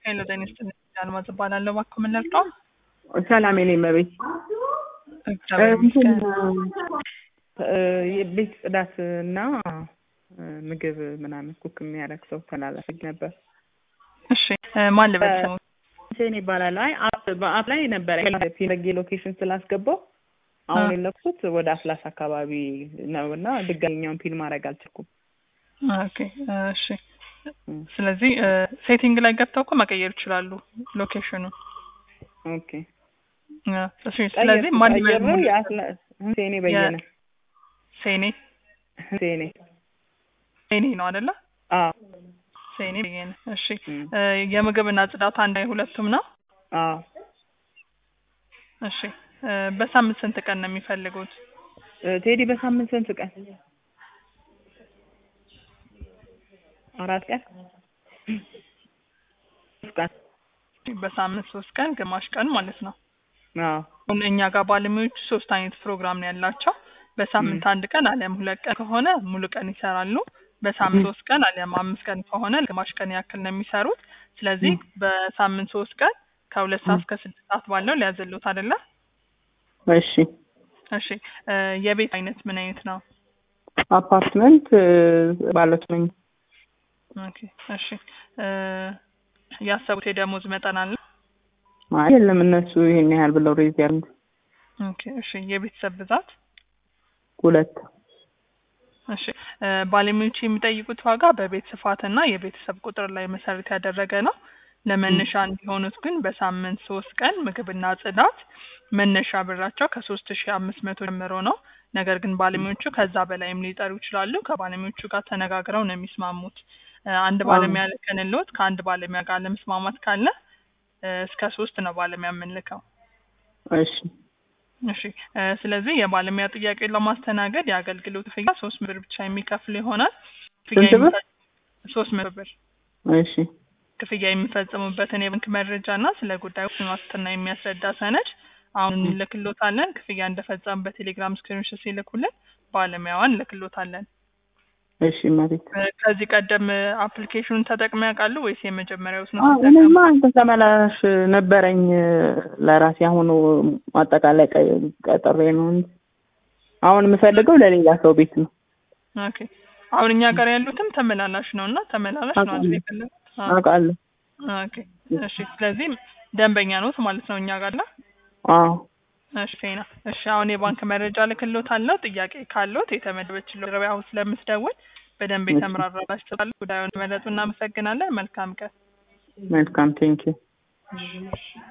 ሄሎ ጤና ይስጥልኝ አልማዝ እባላለሁ። እባክዎ ምን ልርዳው? ሰላም የኔ መቤት እግዚአብሔር ይመስገን። የቤት ጽዳት እና ምግብ ምናምን ኩክ የሚያደርግ ሰው ተላላፊ ነበር። እሺ ማን ልበል ስሙ? ሁሴን ይባላል። አይ አፕ በአፕ ላይ ነበረ ፊነጌ ሎኬሽን ስላስገባው አሁን የለኩት ወደ አፍላስ አካባቢ ነው እና ድጋሚኛውን ፊልም ማድረግ አልችልኩም። ኦኬ እሺ። ስለዚህ ሴቲንግ ላይ ገብተው እኮ መቀየር ይችላሉ ሎኬሽኑ። ኦኬ እሺ። ስለዚህ ማን ልበል ቀየሩ ሁሴኔ በየነ ሴኔ ሁሴኔ ሴኔ ነው አይደለ? አዎ ሴኔ በየነ። እሺ የምግብና ጽዳት አንድ ላይ ሁለቱም ነው? አዎ እሺ በሳምንት ስንት ቀን ነው የሚፈልጉት? ቴዲ በሳምንት ስንት ቀን? አራት ቀን ሶስት ቀን በሳምንት ሶስት ቀን ግማሽ ቀን ማለት ነው። አዎ አሁን እኛ ጋር ባለሙያዎች ሶስት አይነት ፕሮግራም ነው ያላቸው። በሳምንት አንድ ቀን አሊያም ሁለት ቀን ከሆነ ሙሉ ቀን ይሰራሉ። በሳምንት ሶስት ቀን አሊያም አምስት ቀን ከሆነ ግማሽ ቀን ያክል ነው የሚሰሩት። ስለዚህ በሳምንት ሶስት ቀን ከሁለት ሰዓት እስከ ስድስት ሰዓት ባለው ሊያዘሉት አይደለ? እሺ እሺ የቤት አይነት ምን አይነት ነው? አፓርትመንት ባለት ነኝ። ኦኬ እሺ ያሰቡት የደሞዝ መጠን አለ? አይ የለም እነሱ ይሄን ያህል ብለው ሬዝ ያሉት። ኦኬ እሺ የቤተሰብ ብዛት? ሁለት እሺ ባለሙያዎች የሚጠይቁት ዋጋ በቤት ስፋትና የቤተሰብ ቁጥር ላይ መሰረት ያደረገ ነው። ለመነሻ እንዲሆኑት ግን በሳምንት ሶስት ቀን ምግብና ጽዳት መነሻ ብራቸው ከሶስት ሺ አምስት መቶ ጀምሮ ነው። ነገር ግን ባለሙያዎቹ ከዛ በላይም ሊጠሩ ይችላሉ። ከባለሙያዎቹ ጋር ተነጋግረው ነው የሚስማሙት። አንድ ባለሙያ ልከንልዎት ከአንድ ባለሙያ ጋር ለመስማማት ካለ እስከ ሶስት ነው ባለሙያ የምንልከው። እሺ እሺ ስለዚህ የባለሙያ ጥያቄ ለማስተናገድ የአገልግሎት ክፍያ ሶስት ብር ብቻ የሚከፍል ይሆናል። ስንት ብር? ሶስት መቶ ብር እሺ ክፍያ የሚፈጽሙበትን የባንክ መረጃ እና ስለ ጉዳዩ ዋስትና የሚያስረዳ ሰነድ አሁን እንልክሎታለን። ክፍያ እንደፈጸሙ በቴሌግራም ስክሪንሾት ሲልኩልን ባለሙያዋን እንልክሎታለን። እሺ መሬት ከዚህ ቀደም አፕሊኬሽኑን ተጠቅመው ያውቃሉ ወይስ የመጀመሪያው ነው? እኔማ አንተ ተመላላሽ ነበረኝ ለራሴ አሁኑ አጠቃላይ ቀጠሬ ነው እንጂ አሁን የምፈልገው ለሌላ ሰው ቤት ነው። ኦኬ አሁን እኛ ጋር ያሉትም ተመላላሽ ነው እና ተመላላሽ ነው አይደል የፈለጉት? አውቃለሁ። ኦኬ እሺ። ስለዚህ ደንበኛ ኖት ማለት ነው እኛ ጋር ላ አዎ እሺ ፌና እሺ። አሁን የባንክ መረጃ ልክሎታለሁ። ጥያቄ ካለዎት የተመደበችለው ረቢያ አሁን ስለምትደውል በደንብ የተምራራላችሁ ስላለ ጉዳዩን መረጡ። እናመሰግናለን። መልካም ቀን። መልካም ቴንኪው